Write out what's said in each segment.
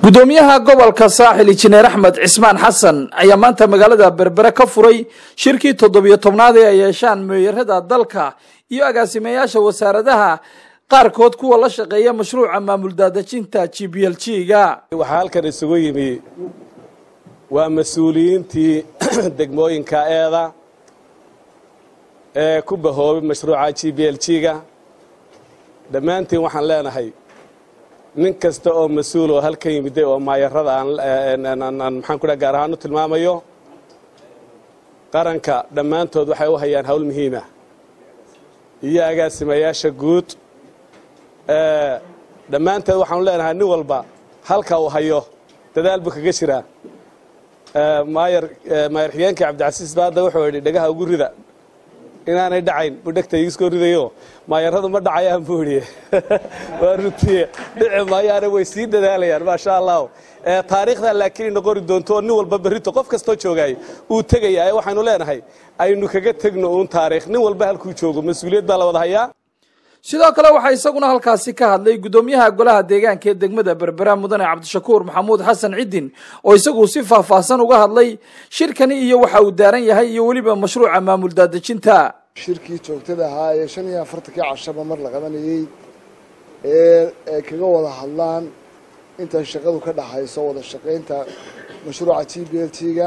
gudoomiyaha gobolka saaxil injineer axmed cismaan xasan ayaa maanta magaalada berbere ka furay shirkii toddobiyo tobnaad ee ay yeeshaan meeyarada dalka iyo agaasimeyaasha wasaaradaha qaarkood kuwa la shaqeeya mashruuca maamul daadejinta g b l g ga waxaa halkan isugu yimi waa mas-uuliyiintii degmooyinka eeda ee ku bahoobay mashruuca g b l g ga dhammaantiin waxaan leenahay nin kasta oo mas-uul oo halkan yimiday oo maayarada aan maxaan ku dhaha gaar ahaan u tilmaamayo qaranka dhammaantood waxay u hayaan hawl muhiima iyo agaasimayaasha guud dhammaanteed waxaanu leenahay nin walba halka uu hayo dadaal buu kaga jiraa maayar maayar xigeenka cabdicasiis baadda wuxuu yidhi dhagaha ugu rida inaanay dhacayn buu dhegta iiskoo ridayo maayaradu ma dhacayaan buu idhi waa runtii dhici maayaane way sii dadaalayaan maasha allah taariikhdaa laakiin ina qori doonto oo nin walba berrito qof kastoo joogaay uu tegaya ee waxaynu leenahay aynu kaga tegno uun taariikh nin walba halkuu joogo mas-uuliyad baa la wada hayaa sidoo kale waxaa isaguna halkaasi ka hadlay gudoomiyaha golaha deegaanka ee degmada berbera mudane cabdishakuur maxamuud xasan ciddin oo isagu si faahfaahsan uga hadlay shirkani iyo waxa uu daaran yahay iyo weliba mashruuca maamul daadejinta shirkii joogtada ahaa ee shan iyo afartankii cashaba mar la qabanayey ee ay kaga wada hadlaan inta shaqadu ka dhaxayso wada shaqaynta mashruuca g b l t ga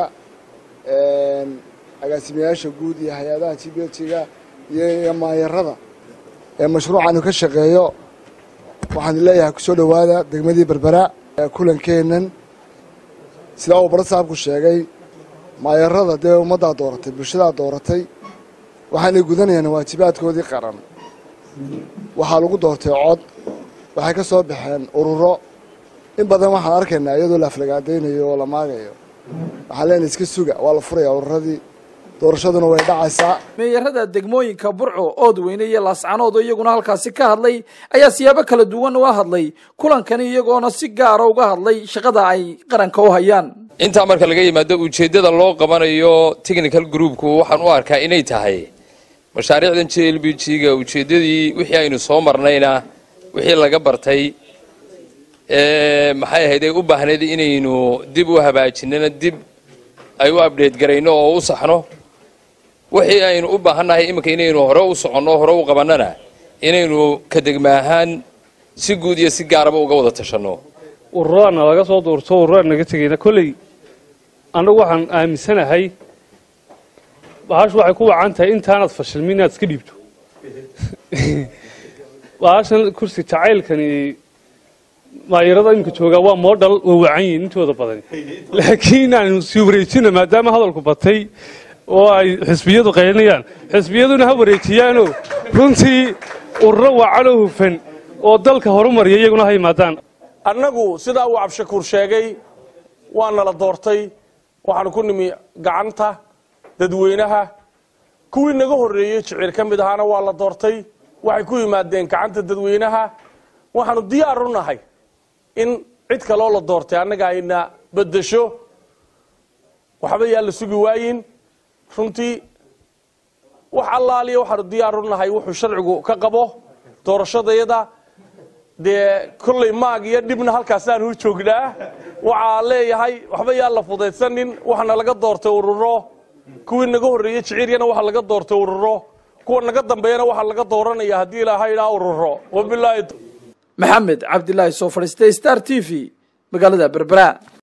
agaasimayaasha guud iyo hay-adaha g b l t ga iyo maayarada ee mashruucanu ka shaqeeyo waxaan leeyahay kusoo dhowaada degmadii berbera kulankeennan sidaa uu barasaabku sheegay maayarada dee ummaddaa dooratay bulshadaa dooratay waxaanay gudanayaan waajibaadkoodii qaran waxaa lagu doortay cod waxay ka soo baxeen ururo in badan waxaan arkaynaa iyadoo la aflagaadaynayo oo la maagayo waxaan leenahay iska suga waa la furayaa ururadii doorashaduna way dhacaysaa meeyarada degmooyinka burco oodweyne iyo laascanood oo iyaguna halkaasi ka hadlay ayaa siyaabo kala duwan uga hadlay kulankani iyagoona si gaara uga hadlay shaqada ay qaranka u hayaan intaa marka laga yimaado ujeeddada loo qabanayo technical groupku waxaan u arkaa inay tahay mashaariicdan j l b g ga ujeeddadii wixii aynu soo marnayna wixii laga bartay maxay ahayd ay u baahnayd inaynu dib u hagaajinana dib ay u abdheed garayno oo u saxno wixii aynu u baahannahay iminka inaynu hore u soconno hore u qabannana inaynu ka degma ahaan si guud iyo si gaaraba uga wada tashanno ururaana laga soo duurto ururaan naga tegayna kolley annagu waxaan aaminsanahay bahashu waxay ku wacan tahay intaanaad fashilmi inaad iska dhiibto bahashan kursi jacaylkani maayarada iminka joogaa waa moodhal waa wacan yihin intooda badan laakiin aanu sii wareejina maadaama hadalku batay oo ay xisbiyadu qaylinayaan xisbiyaduna ha wareejiyaanoo runtii ururo wacanoo hufan oo dalka horumarya iyaguna ha yimaadaan annagu sidaa uu cabdishakuur sheegay waa nala doortay waxaanu ku nimi gacanta dadweynaha kuwii naga horreeyey jiciir ka mid ahaana waa la doortay waxay ku yimaadeen gacanta dadweynaha waxaanu diyaar u nahay in cid kaloo la doortay annaga ayna beddesho waxba yaa la sugi waayin runtii wax allaaliya waxaanu diyaar u nahay wuxuu sharcigu ka qabo doorashadayada dee kolley maag iyo dhibna halkaasaanu u joognaa waxaa leeyahay waxba yaa la fudaydsanin waxaana laga doortay ururo kuwii naga horreeyey jiciiryana waxaa laga doortay ururo kuwa naga dambeeyana waxaa laga dooranaya haddii ilaahay idhaa ururo wabilaahi maxamed cabdilaahi soo fadhiistay star t v magaalada berbera